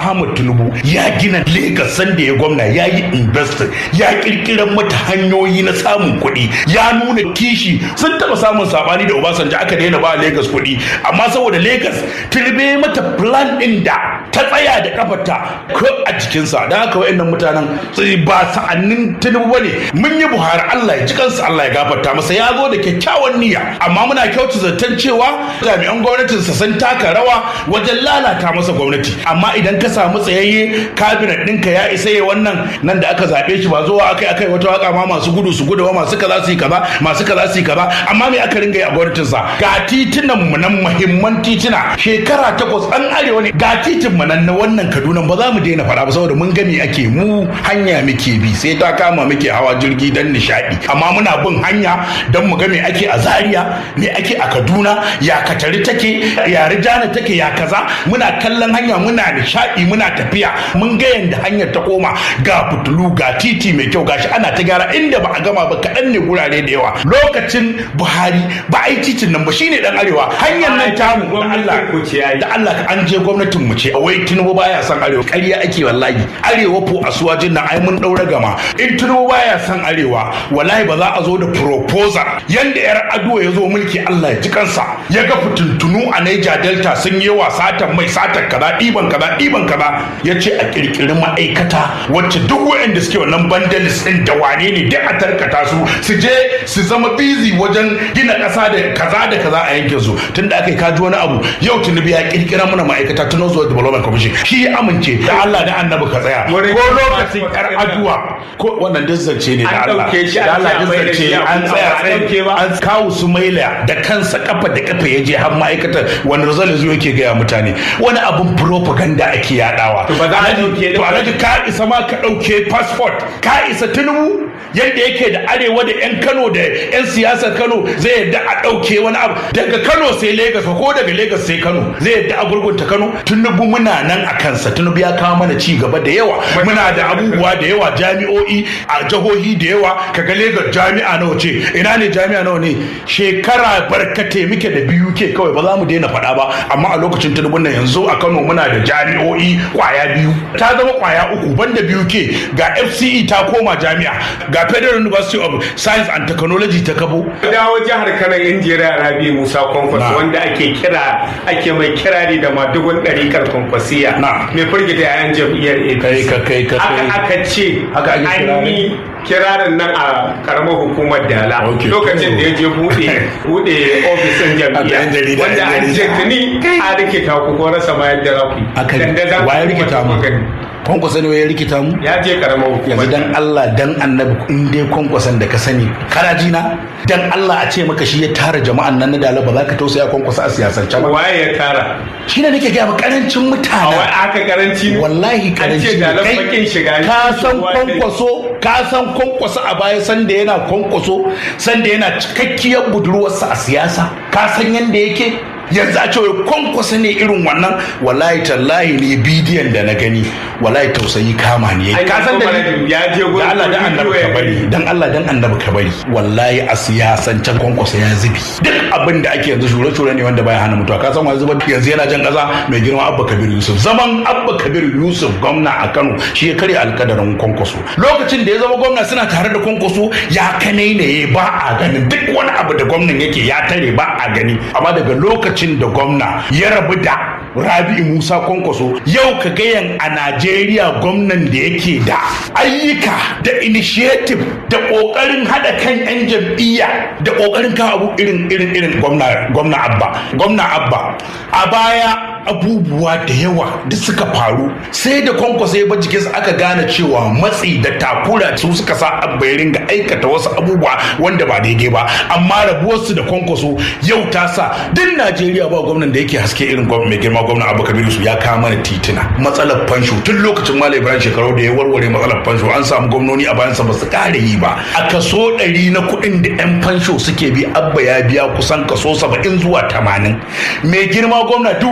ahmad tinubu ya gina lagos sanda ya gwamna ya yi investing ya kirkirar mata hanyoyi na samun kuɗi ya nuna kishi sun taɓa samun sabani da obasanjo aka daina ba lagos kuɗi amma saboda lagos tinubu mata plan ɗin da ta tsaya da kafarta ko a jikinsa da haka wayannan mutanen ba sa'annin tinubu bane mun yi buhari allah ya ji kansa allah ya gafarta masa ya zo da kyakkyawan niyya amma muna kyautu zaton cewa jami'an gwamnatinsa sun taka rawa wajen lalata masa gwamnati amma idan ka samu tsayayye kabinet ɗinka ya isa ya wannan nan da aka zaɓe shi ba zuwa akai akai wata waka ma masu gudu su gudu masu kaza su yi kaza masu kaza su yi kaza amma me aka ringa yi a gwamnatinsa ga titunan mu nan muhimman tituna shekara takwas an arewa ne ga titin mu nan na wannan kaduna ba za mu daina faɗa ba saboda mun gani ake mu hanya muke bi sai ta kama muke hawa jirgi don nishaɗi amma muna bin hanya don mu ga me ake a zaria me ake a kaduna ya katari take ya rijana take ya kaza muna kallon hanya muna nishaɗi muna tafiya mun ga yanda hanyar ta koma ga fitulu ga titi mai kyau gashi ana ta gyara inda ba a gama ba kaɗan ne gurare da yawa lokacin buhari ba a yi titin nan ba shine dan arewa hanyar nan tamu da Allah da Allah an je gwamnatin mu ce wai tinubu baya son arewa ƙarya ake wallahi arewa ko asuwajin nan ai mun daura gama in tinubu baya son arewa wallahi ba za a zo da proposal yanda yar aduwa ya zo mulki Allah ya ji kansa ya ga fitintunu a Niger Delta sun yi wa satan mai satan kaza ɗiban kaza ɗiban kaza ya ce a kirkiri ma'aikata wacce duk waɗanda suke wannan bandalis ɗin da wane ne duk a tarkata su su je su zama busy wajen gina ƙasa da kaza da kaza a yankin su tunda aka yi kaji wani abu yau tunubi ya kirkira mana ma'aikata tun zuwa development commission shi ya amince da Allah da annabi ka tsaya ko lokacin yar aduwa ko wannan dizzance ne da Allah da Allah dizzance an tsaya tsaye an kawo su maila da kansa kafa da kafa ya je har ma'aikatar wani result yanzu yake gaya mutane wani abun propaganda ake yadawa to ba za a dauke to alhaji ka isa ma ka dauke passport ka isa tunubu yadda yake da arewa da yan Kano da yan siyasar Kano zai yadda a dauke wani abu daga Kano sai Lagos ko daga Lagos sai Kano zai yadda a gurgunta Kano tunubu muna nan a kansa tunubu ya kawo mana ci gaba da yawa muna da abubuwa da yawa jami'o'i a jihohi da yawa kaga Lagos jami'a nawa ce ina ne jami'a nawa ne shekara barkate muke da biyu ke kawai ba za mu daina faɗa ba amma a lokacin tunubun nan yanzu a Kano muna da jami'o'i kwaya biyu ta zama kwaya uku banda biyu ke ga FCE ta koma jami'a ga Federal University of Science and Technology ta kabo dawo jihar Kano injiniya Rabi Musa Kwankwas wanda ake kira ake mai kirari da madugun ɗarikar kwankwasiya mai firgita yayan jam'iyyar APC kai ka kai aka ce Haka ake an yi kirarin nan a karamar hukumar dala Okay. lokacin da ya je bude bude ofisin Haka yan jam'iyya jarida, wanda yan an ce jarida. tuni a rikita ku ko rasa bayan da rafi aka waye rikita mu kwankwasa ne ya rikita mu ya je karamar hukumar yanzu dan Allah dan annabi in dai kwankwasan da ka sani kana ji na dan Allah a ce maka shi ya tara jama'an nan na dala ba za ka tausaya kwankwasa a siyasance ba waye ya tara shi ne nake gaya ma karancin a wai mutane aka karanci ne wallahi an karanci ce ne dalar Kai bakin shiga ne. ka san Kowa dai. kwankwaso ka san kwankwaso a baya sanda yana kwankwaso sanda yana cikakkiyar budurwarsa a siyasa ka san yanda yake yanzu a ce wai kwankwaso ne irin wannan wallahi tallahi ne bidiyon da na gani wallahi tausayi kama ne An yi ka san da kuma ya je gurin da Allah dan annabi ka bidiyo ya bari gani. dan Allah dan annabi ka bari wallahi a siyasan can kwankwaso ya zubi duk abin da ake yanzu shure-shure ne wanda baya hana mutuwa ka san wani zuba yanzu yana jan kaza mai girma abba kabir yusuf zaman abba kabir yusuf gwamna a kano shi ya karya alkadarin kwankwaso lokacin da ya zama gwamna suna tare da kwankwaso ya kanai ne ba a ganin duk wani abu da gwamnan yake ya tare ba a gani amma daga lokacin da gwamna ya rabu da rabi'u musa kwankwaso yau ka gayan a najeriya gwamnan da yake da ayyuka da initiative da kokarin hada kan yan jam'iyya da kokarin kawo abu irin irin irin gwamna gwamna abba gwamna abba a baya abubuwa da yawa da suka faru sai da kwankwasa ya bar jikinsa aka gane cewa matsi da takura su suka sa abba ya ringa aikata wasu abubuwa wanda ba daidai ba amma rabuwarsu da kwankwaso yau ta sa duk najeriya ba gwamnan da yake haske irin gwamna mai girma gwamna abu kabiru su ya kawo mana titina matsalar fansho tun lokacin malam ibrahim shekaru da ya warware matsalar fansho an samu gwamnoni a bayansa ba su kare yi ba a kaso ɗari na kuɗin da 'yan fansho suke bi abba ya biya kusan kaso saba'in zuwa tamanin mai girma gwamna duk wasu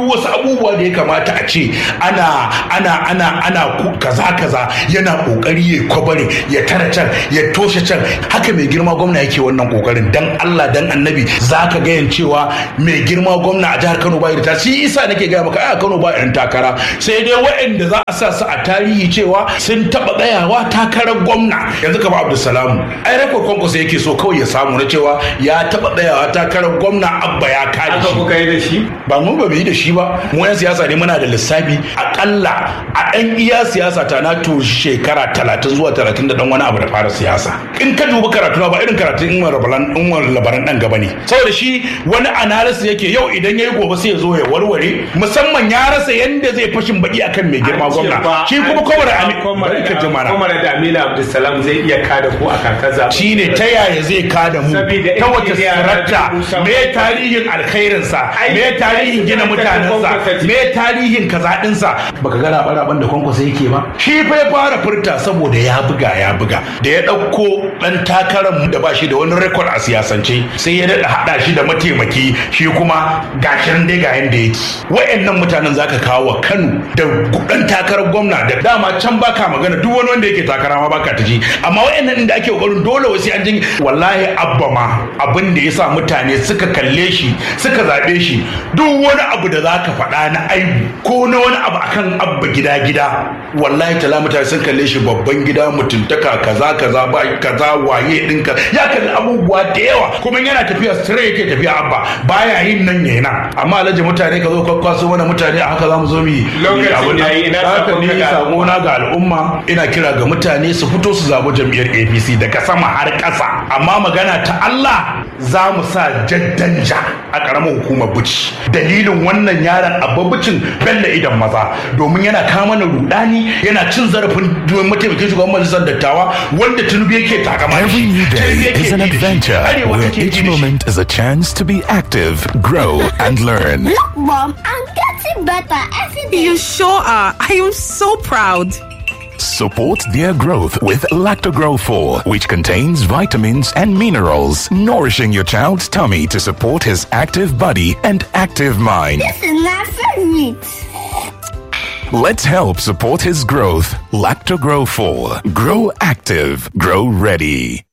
abubuwa da ya kamata a ce ana ana ana ana kaza kaza yana kokari ya kwabare ya tara can ya toshe can haka mai girma gwamna yake wannan kokarin dan Allah dan annabi zaka ga yan cewa mai girma gwamna a jihar Kano bai da ta shi isa nake ga maka a Kano ba yan takara sai dai waɗanda za a sa su a tarihi cewa sun taba tsayawa takarar gwamna yanzu kamar Abdulsalam ai rekord konkurse yake so kawai ya samu na cewa ya taba tsayawa takarar gwamna Abba ya kare aka kuka yi da shi ba mu ba mu yi da shi ba mu yan siyasa ne muna da lissafi akalla a ɗan iya siyasa ta na to shekara talatin zuwa talatin da ɗan wani abu da fara siyasa in ka dubi karatu ba irin karatun in labaran in labaran ɗan gaba ne saboda shi wani analysis yake yau idan yayi gobe sai ya zo ya warware musamman ya rasa yanda zai fashin baki akan mai girma gwamna shi kuma kwamar kwamar ka jimana kwamar da Amina Abdulsalam zai iya kada ko a kakar zaɓe shine ta yaya zai kada mu ta wace sirarta me tarihin alkhairinsa me tarihin gina mutanensa me tarihin kaza dinsa baka ga raban da kwankwasa yake ba shi fa ya fara furta saboda ya buga ya buga da ya dauko dan takarar da ba shi da wani rekod a siyasance sai ya dada hada shi da mataimaki shi kuma gashin dai ga yanda yake wayannan mutanen zaka kawo wa Kano da dan takarar gwamna da dama can baka magana duk wani wanda yake takara ma baka ta ji amma wayannan inda ake kokarin dole wasu an jin wallahi abba ma abin da yasa mutane suka kalle shi suka zabe shi duk wani abu da zaka faɗa na aibu ko na wani abu akan abba gida gida wallahi tala mutane sun kalle shi babban gida mutuntaka kaza kaza ba kaza waye dinka ya kalli abubuwa da yawa kuma yana tafiya straight yake tafiya abba baya yin nan yayi nan amma alhaji mutane ka zo kwakwaso mana mutane a haka zamu zo mu yi lokacin yayi ina haka ni sako na ga al'umma ina kira ga mutane su fito su zabo jam'iyyar APC daga sama har ƙasa amma magana ta Allah za mu sa jaddanja a ƙaramar hukumar buci dalilin wannan yaron ababucin bella idan maza domin yana kama na rudani yana cin zarafin mataimakin shugaban majalisar dattawa wanda tunubu yake takama Every new day is an adventure where each moment is a chance to be active, grow, and learn. Look, Mom, I'm getting better every day. You sure are. I am so proud. Support their growth with Lactogrow 4, which contains vitamins and minerals, nourishing your child's tummy to support his active body and active mind. This is my favorite. Let's help support his growth. Lactogrow 4. Grow active. Grow ready.